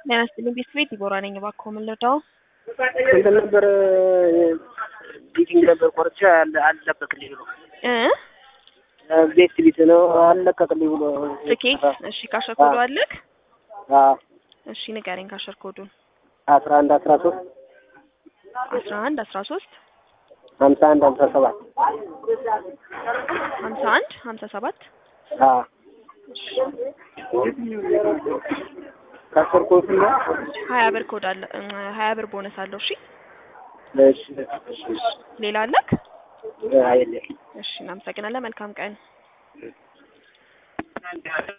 ጤና ይስጥልኝ ቤት ዲቦራ ነኝ። እባክዎ ምን ልርዳው? እንትን ነበር ቢቲንግ ነበር ቆርጬ አልለቀቅልኝ ብሎ እ ቤት ቢት ነው አልለቀቅልኝ ብሎ ትኬት እሺ፣ ካሸር ኮዱ አለክ? አዎ እሺ ንገረኝ ካሸር ኮዱን። አስራ አንድ አስራ ሶስት አስራ አንድ አስራ ሶስት ሀምሳ አንድ ሀምሳ ሰባት ሀምሳ አንድ ሀምሳ ሰባት አዎ ካሰርኩ ነው ሀያ ብር ኮድ አለ እ ሀያ ብር ቦነስ አለው። እሺ እሺ እሺ ሌላ አለክ? አይደለም እሺ እናመሰግናለን። መልካም ቀን